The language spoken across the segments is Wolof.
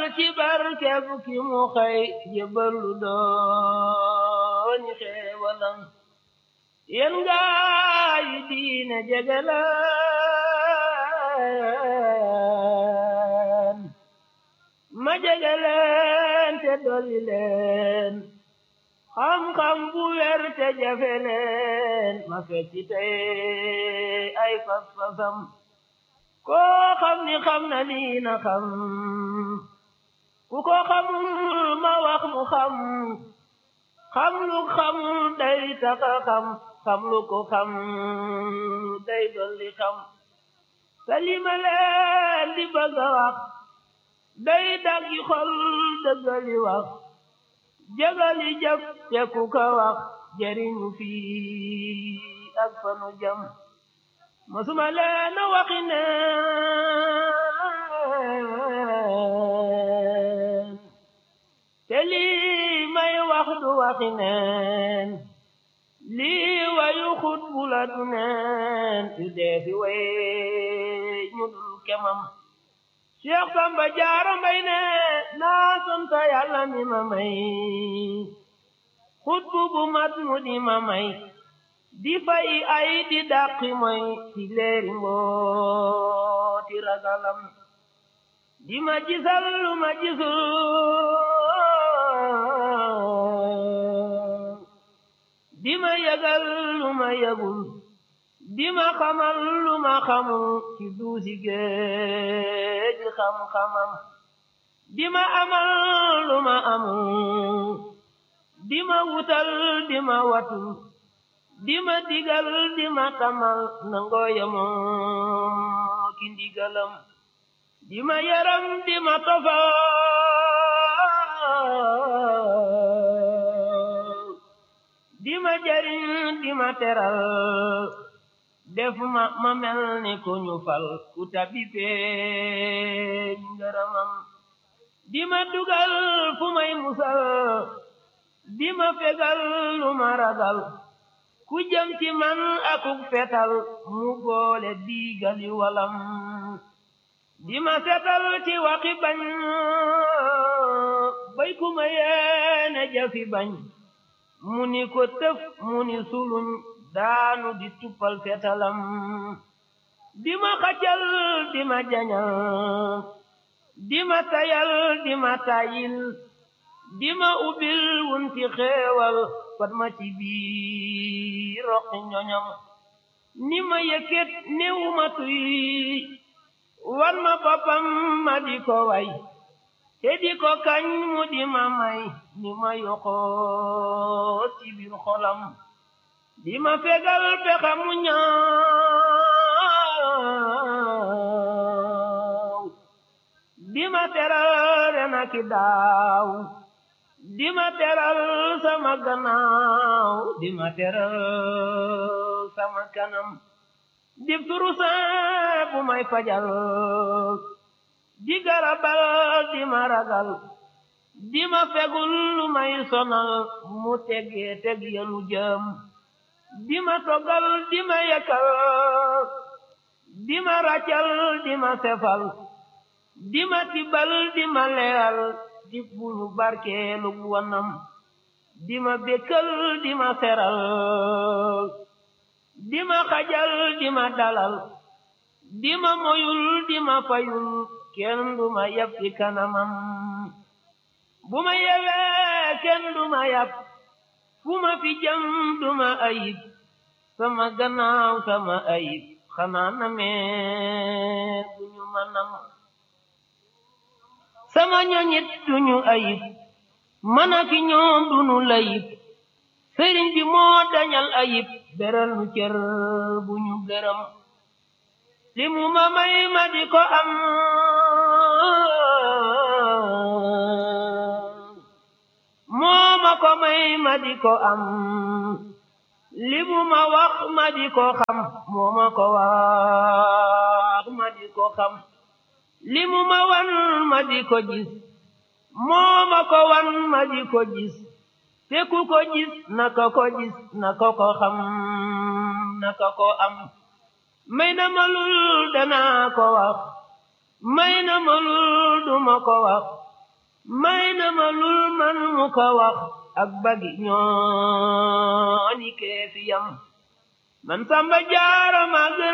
ci barkeb ki mu xëy jébbalu dooni xeewalam yéen gaa yi diine jegeleen ma jegeleen te dolli leen xam-xam bu wér te jafe leen ma fekki tey ay fas-fasam koo xam ni xam na lii na xam ku ko xamul ma wax mu xam xam lu xam day taka xam xam lu ko xam day dolli xam salima leen di bëgg a wax day daggi xol dëggali wax jagali jëf te ku ko wax jëriñu fii ak fanu jam masuma leen a waxi neen te lii may wax du waxi neen lii wayu xut bu la du neen yu dee fi way ñu dul kemam Cheikh Samba Jaara Mbay ne naa sant Yàlla mi ma may xut bu bu mat mu di ma may di fay ay di dàqi moy ci leeri mbooti ragalam di ma gisal lu ma gisul di ma yëgal lu ma yëgul di ma xamal lu ma xamul ci duusi géej xam-xamam di ma amal lu ma amul di ma wutal di ma watul di ma digal di ma tamal nangoo yemoo ki ndigalam di ma yaram di ma tofal di ma jariñ di ma teral def ma ma mel ni ku ñu fal ku tabi feeñ ngërëmam di ma dugal fu may musal di ma fegal lu ma ragal ku jëm ci man akuk fetal mu boole diigali walam di ma setal ci waxi bañ bay ku ma yeene jafi bañ mu ni ko tëf mu ni suluñ daanu di tuppal fetalam di ma xacal di ma jañal di ma tayal di ma tayil di ma ubbil wunti xeewal fat ma ci biir roqi ñoñam ni ma yëkkat néew ma tuy wan ma boppam ma di ko way te di ko kañ mu di ma may ni ma yoxoo ci biir xolam di ma fegal pexa mu ñaaw di ma teral ren ak daaw di ma teral sama gannaaw di ma teral sama kanam di turusa bu may fajal di garabal di ma ragal di ma fegul lu may sonal mu tegee teg yenu jëm di ma togal di ma yekkal di ma raccal di ma sefal di ma tibal di ma leeral di buñu barkeelu wanam di ma békkal di ma seral di ma xajal di ma dalal di ma moyul di ma fayul kenn du ma yab ci kanamam bu ma yewee kenn du ma yab fu ma fi jëm du ma ayib sama gannaaw sama ayib xanaa na mee duñu ma nam sama ñoñit duñu ayib man ak ñoom duñu layib sëriñ bi moo dañal ayib beral nu cër bu ñu gërëm li mu ma may ma di ko am moo ma ko may ma di ko am li mu ma wax ma di ko xam moo ma ko wax ma di ko xam li mu ma wan ma di ko gis moo ma ko wan ma di ko gis te ku ko gis naka ko gis naka ko xam naka ko am may na ma lul danaa ko wax may na ma lul duma ko wax may na ma lul man mu ko wax ak bagi ñooni kee fi yam man samba jaara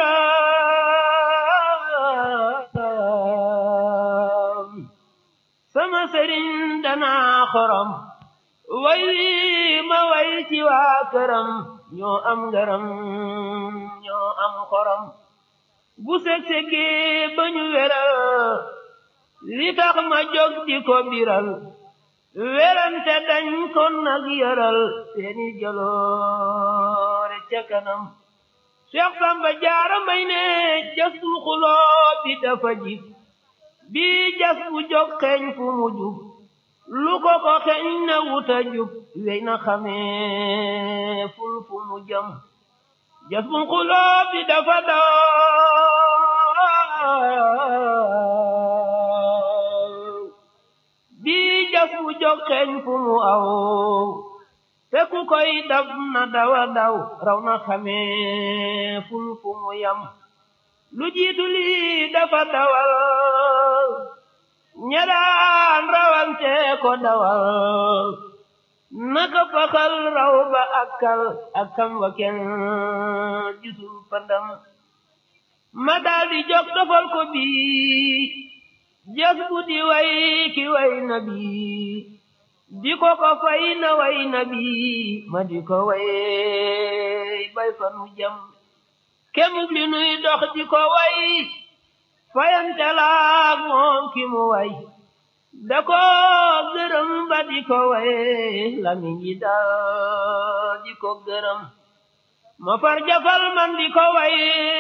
magram sama sëriñ danaa xorom way wi ma way ci waa këram ñoo am ngaram ñoo am xorom bu seg-segi ba ñu weral li tax ma jóg di ko biral werante dañ kon nag yaral seeni jaloore ca kanam Cheikh Samba Jaara may ne jasul xuloo bi dafa jib bi jas bu jóg xeeñ fu mu jub lu ko ko xeeñ na wuta jub wey na xamee ful fu mu jëm jas bu xuloo bi dafa daw bi jas bu jóg xeeñ fu mu aw te ku koy dab na dawa daw raw na xamee ful fu mu yam lu jiitu lii dafa dawal ñadaan rawante ko dawal naka faxal raw ba akkal akkam wa kenn gisul pandam ma daldi jóg dofal ko bii jas bu di way ki way na bii di ko ko fay na way na bii ma di ko way bay fa nu jam kemub li nuy dox di ko way fayante laag moom ki mu way da ko gërëm ba di ko way lami ñi dal di ko gërëm ma far jafal man di ko way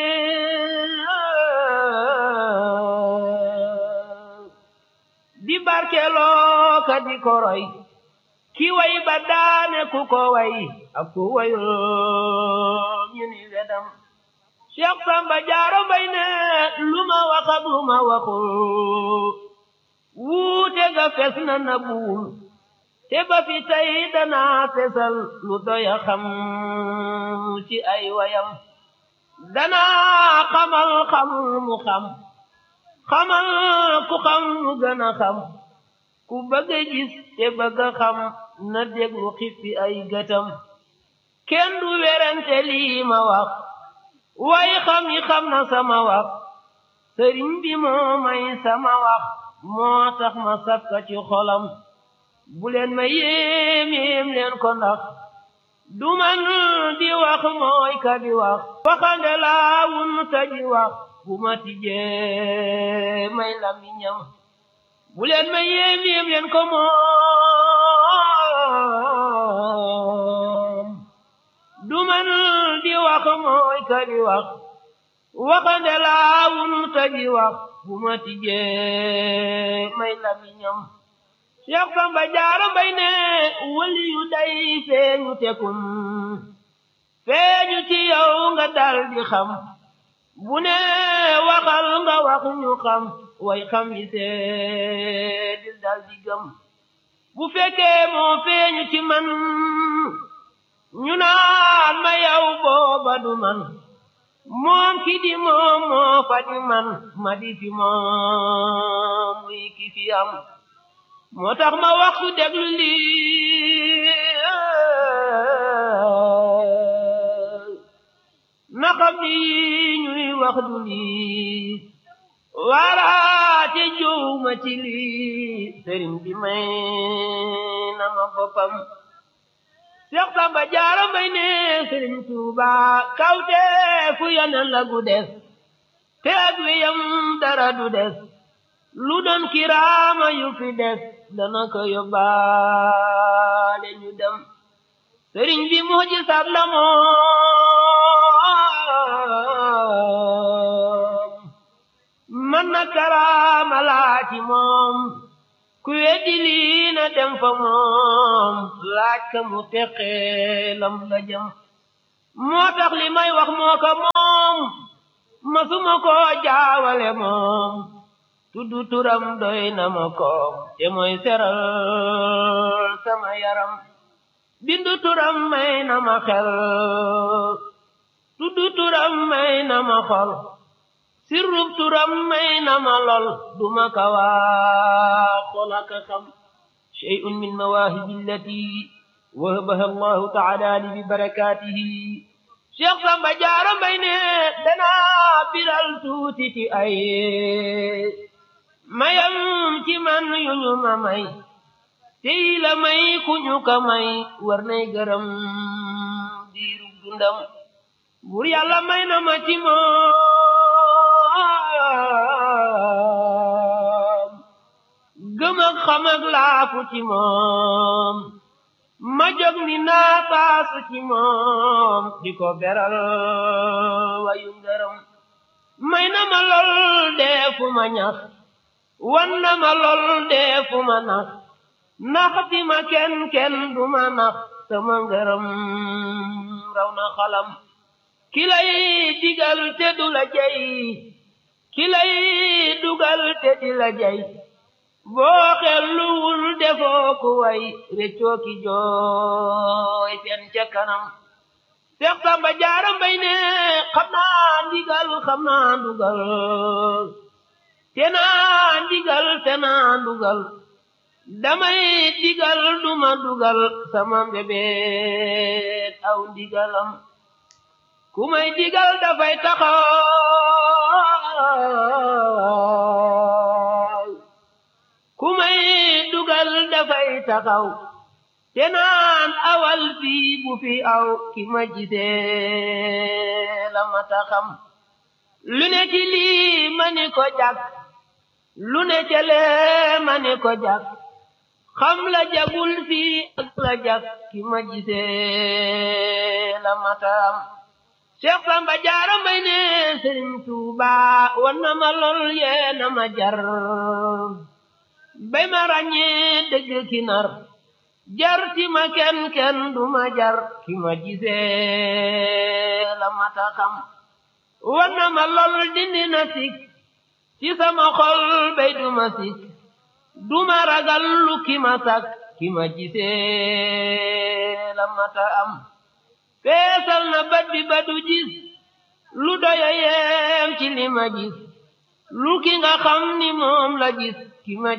di barkeloo ka di ko roy ki way ba daane ku ko way ak ku wayul ñu ni wedam Cheikh Samba Jaara Mbay ne lu ma wax ak lu ma waxul wuute ga fes na na buul te ba fi tey danaa fesal lu doya xam ci ay wayam danaa xamal xam mu xam xamal ku xam mu gën a xam ku bëgg a gis te bëgg a xam na déglu xippi ay gëtam kenn du werante lii ma wax way xam yi xam na sama wax sëriñ bi moo may sama wax moo tax ma safka ci xolam bu leen ma yéem yéem leen ko ndax du man di wax mooy ka di wax waxande laa wun ta ji wax bu ma tijjee may lamiñam bu leen ma yéem yéem leen ko moom du man di wax mooy ka di wax waxande laa wun ta ji wax bu ma tijjee may lamiñam Cheikh Samba Jaara Mbay ne wali yu day feeñu tekum feeñu ci yow nga dal di xam bu ne waxal nga wax ñu xam way xam yi seedil dal di gëm bu fekkee moo feeñu ci man ñu naan ma yow booba du man moom ki di moom moo fa di man ma di fi moom muy ki fi am moo tax ma wax su déglu lii na xam ni ñuy wax du lii waaraate jow ma ci lii sëriñ bi may na ma boppam Seex Samba Jaara Mbay ne sëriñ Tuuba kawte fu yonen la gu des te ak wiyam dara du des lu doon kiraama yu fi des dana ko yóbbaale ñu dem sëriñ bi mujisaat la moom man na karaama laa ci moom ku weddi lii na dem fa moom laaj ka mu teqee lam la jëm moo tax li may wax moo ko moom masuma ko jaawale moom tuddu turam doy na ma koom te mooy seral sama yaram bindu turam may na ma xel tuddu turam may na ma xol sirrub turam may na ma lool duma ka waa xolaka xam shay'un min mawaahibi allati wahabaha allahu taala li bi barakatihi cheikh samba jaara mbay ne danaa biral tuuti ci ay mayam ci man yu ñu ma may tey la may ku ñu ka may war nay gërëm diiru dundam bur yàlla may na ma ci moom gëm ak xam ak laafu ci moom ma jóg ni naa taasu ci moom di ko beral wayu ngërëm may na ma lool deefu ma ñax wan na ma lool deefu ma nax naxti ma kenn kenn du ma nax sama ngërëm raw na xalam ki lay digal te du la jey ki lay dugal te di la jey boo xelluwul defoo ku way réccoo ki jooy seen ca kanam Seex Samba Jaara Mbay ne xam naa ndigal xam naa ndugal te naa ndigal te naa ndugal damay digal duma dugal sama mbébét aw ndigalam ku may digal dafay taxaw ku may dugal dafay taxaw te naan awal fii bu fi aw ki ma gisee la ma taxam lu ne ci lii ma ni ko jàkk lu ne ca lee ma ni ko jàkk xam la jagul fii ak la jàkk ki ma gisee la ma taxam Cheikh Samba Jaara Mbay ne Sëriñ Tuuba wan na ma lool yee na ma jar bay ma ràññee dëgg ki nar jar ti ma kenn kenn du ma jar ki ma gisee la mata xam wan na ma lool dindi na sik ci sama xol bay du ma sik du ma ragal lu ki ma sak ki ma gisee la mata am feesal na bat bi ba du gis lu doya yeem ci li ma gis lu ki nga xam ni moom la gis ki ma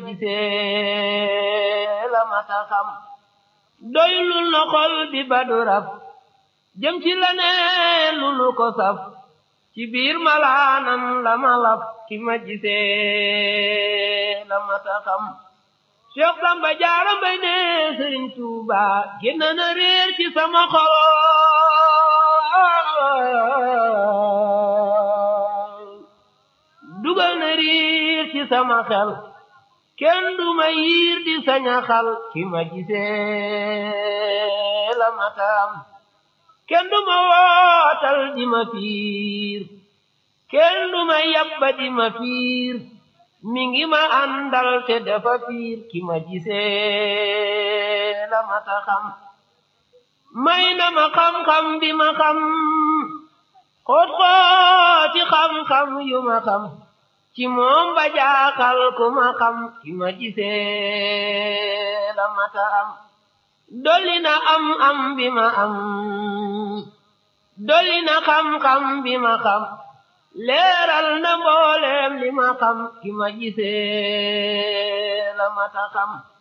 gisee la mata xam doylul na xol bi ba du raf jëm ci la ne lu lu ko saf ci biir malaanam la ma laf ki ma gisee la mata xam Cheikh Samba Jaara Mbay ne Sëriñ Tuuba génn na réer ci sama xol dugal na riir ci sama xel kenn du ma yiir di saña xal ki ma gisee la matam kenn du ma wootal di ma fiir kenn du ma yabba di ma fiir mi ngi ma àndal te dafa fiir ki ma gisee la mata xam may na ma xam-xam bi ma xam xoot xooti xam-xam yu ma xam ci moom ba jaaxal ku ma xam ki ma gisee la mata am dolli na am am bi ma am dolli na xam-xam bi ma xam leeral na mboolem li ma xam ki ma gisee la mata xam